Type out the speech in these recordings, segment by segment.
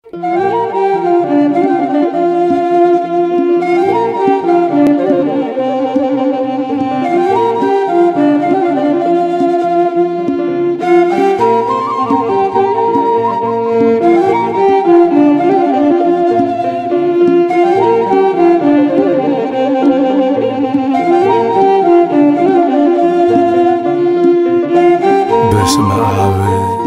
በስመ አብ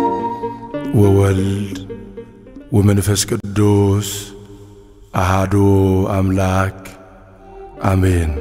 ወወልድ ወመንፈስ ቅዱስ አሃዱ አምላክ አሜን።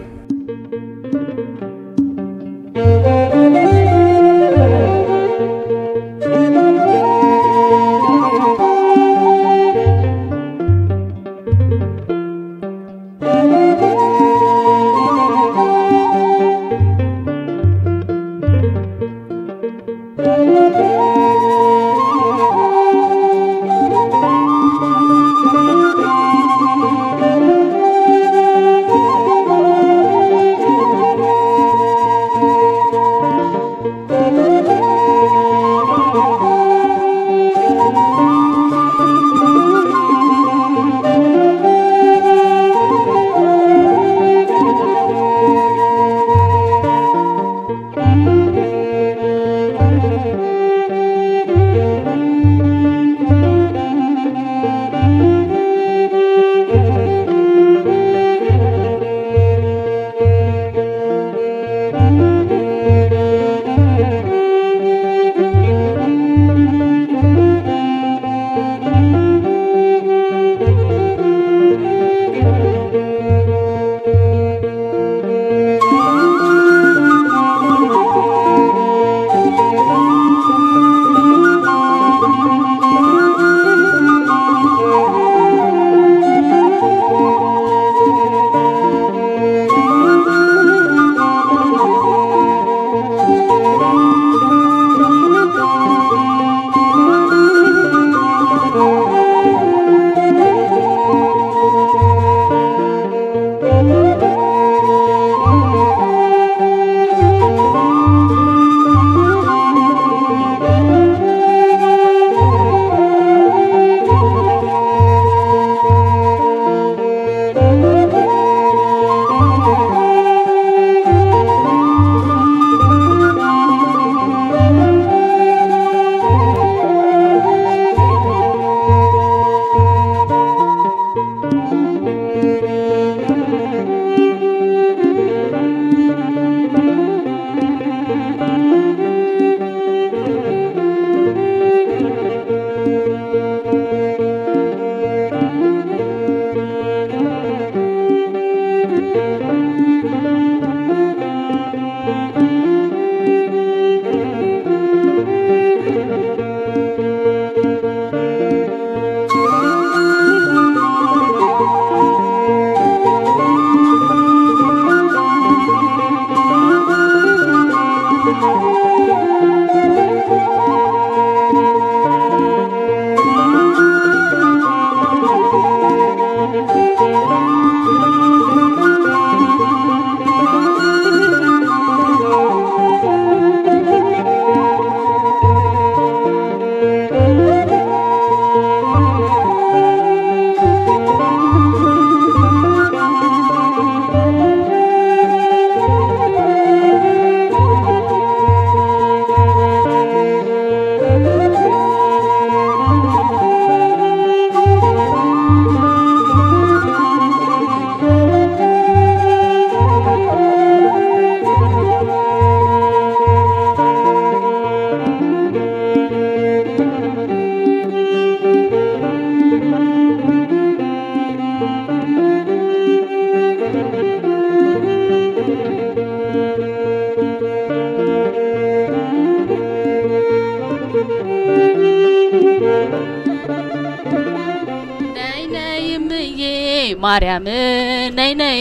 ነይ ነይ እምዬ ማርያም ነይ ነይ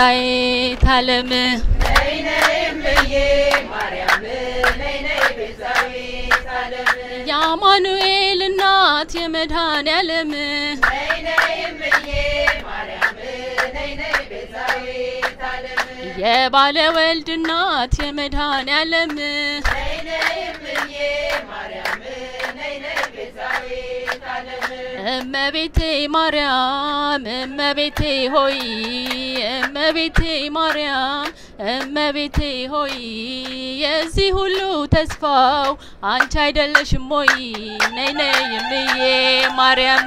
ቤዛዊተ ዓለም የአማኑኤል እናት የመድኃኔ ዓለም የባለ ወልድ እናት የመድኃኔ ዓለም እመቤቴ ማርያም እመቤቴ ሆይ እመቤቴ ማርያም እመቤቴ ሆይ የዚህ ሁሉ ተስፋው አንቺ አይደለሽም ሆይ ነይ ነይ እምዬ ማርያም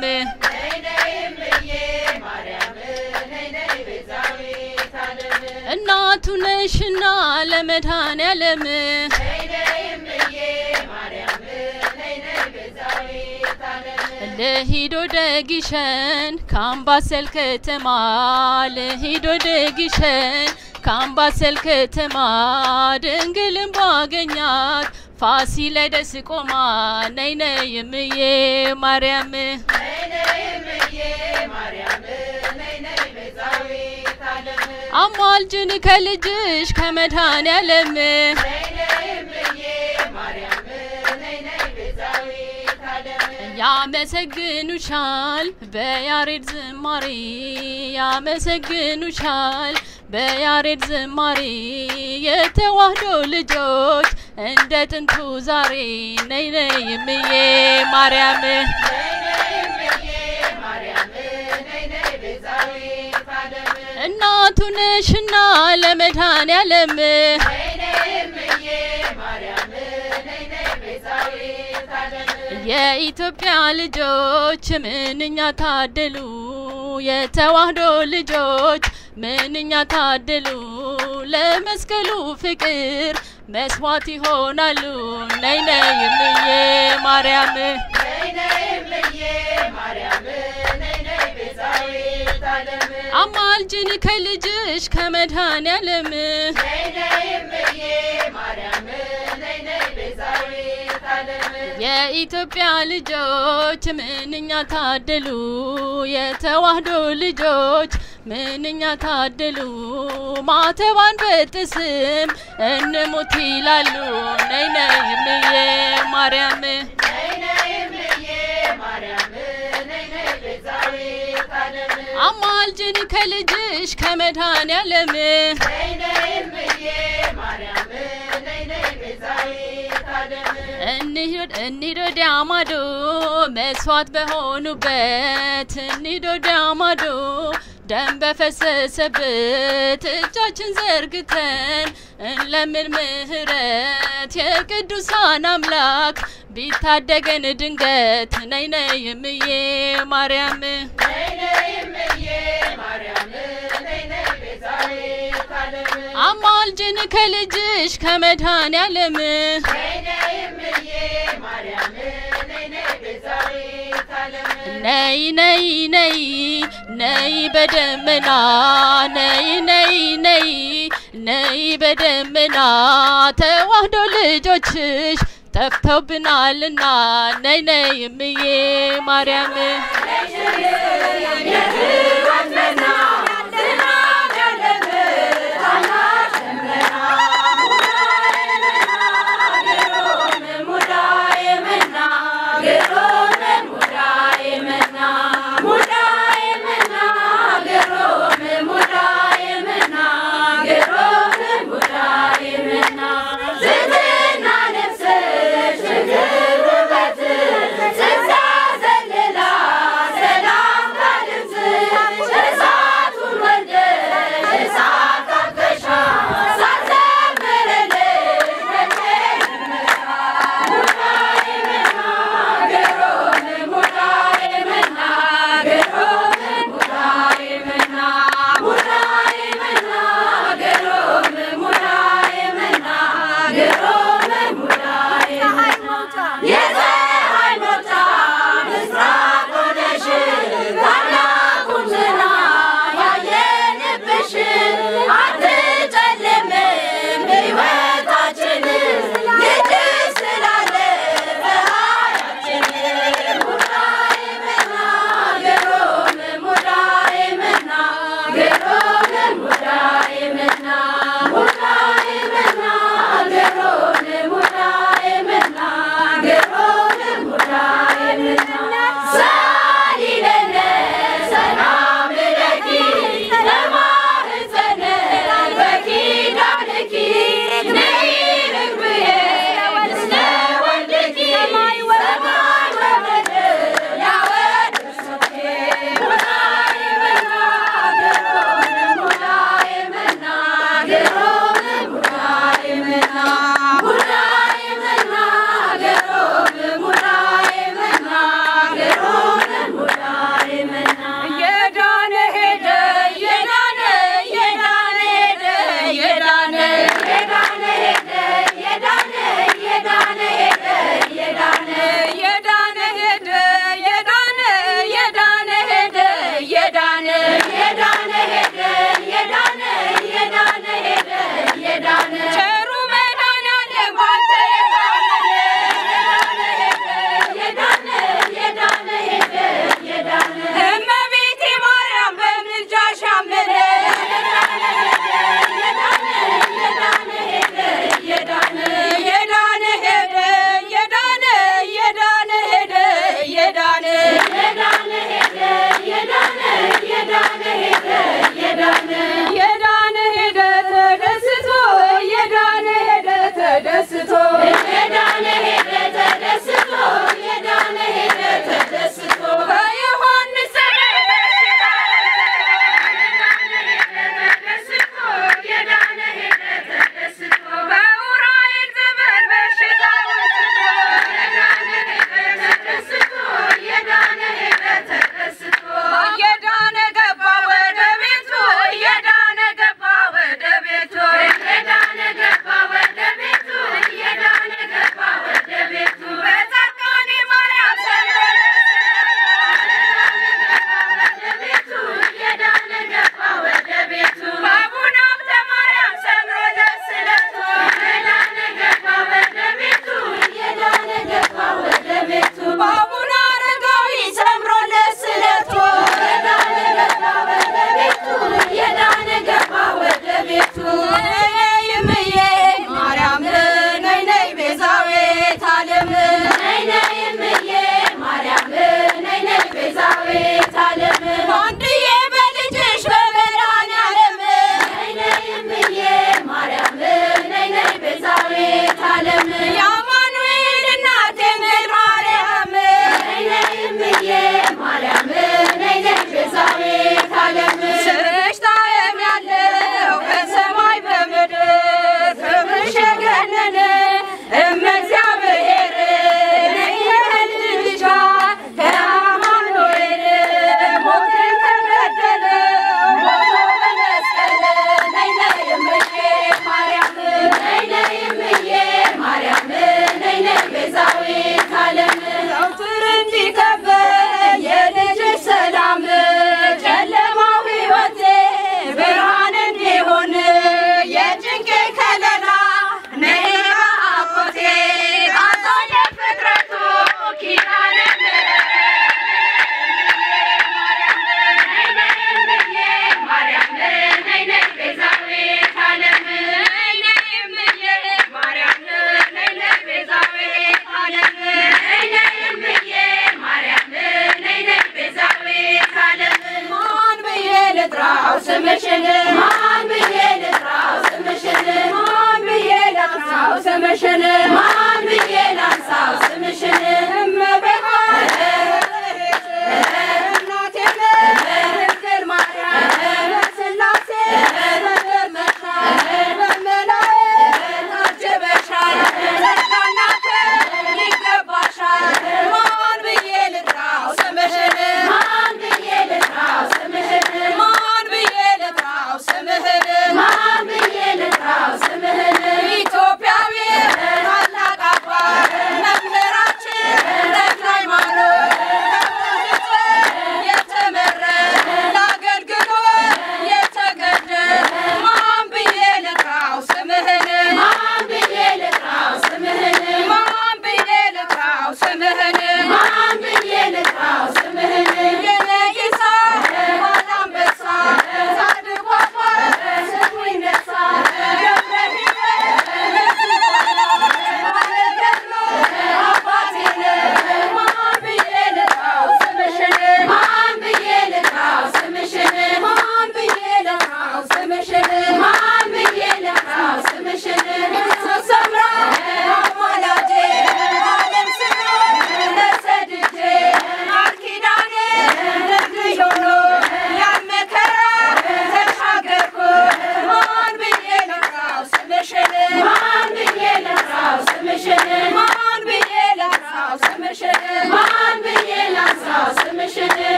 እናቱ ነሽና ለመድኃኔዓለም ልሂዶ ደግሸን ከአምባሰል ከተማ ልሂዶ ደግሸን ከአምባሰል ከተማ ድንግልን ባገኛት ፋሲለደስ ቆማ ነይ ነይ እምዬ ማርያም አማልጅን ከልጅሽ ከመድኃኔዓለም ያመሰግኑሻል በያሬድ ዝማሬ ያመሰግኑሻል በያሬድ ዝማሬ የተዋህዶ ልጆች እንደ ጥንቱ ዛሬ ነይ ነይ እምዬ ማርያም እናቱ ነሽና ለመድኃኔዓለም የኢትዮጵያ ልጆች ምንኛ ታደሉ፣ የተዋህዶ ልጆች ምንኛ ታደሉ። ለመስቀሉ ፍቅር መስዋዕት ይሆናሉ። ነይ ነይ እምዬ ማርያም አማልጅን ከልጅሽ ከመድኃኔዓለም የኢትዮጵያ ልጆች ምንኛ ታደሉ፣ የተዋህዶ ልጆች ምንኛ ታደሉ። ማተባን በጥስም እንሙት ይላሉ። ነይ ነይ እምዬ ማርያም አማልጅን ከልጅሽ ከመድኃኔዓለም እንሂድ ወዲያ ማዶ መስዋዕት በሆኑበት እንሂድ ወዲያ ማዶ ደም በፈሰሰበት እጃችን ዘርግተን እንለምን ምህረት የቅዱሳን አምላክ ቢታደገን ድንገት ነይ ነይ እምዬ ማርያም አማልጅን ከልጅሽ ከመድኃኔዓለም ነይ ነይ ነይ ነይ በደመና ነይ ነይ ነይ ነይ በደመና ተዋህዶ ልጆችሽ ጠፍተውብናልና ነይ ነይ እምዬ ማርያም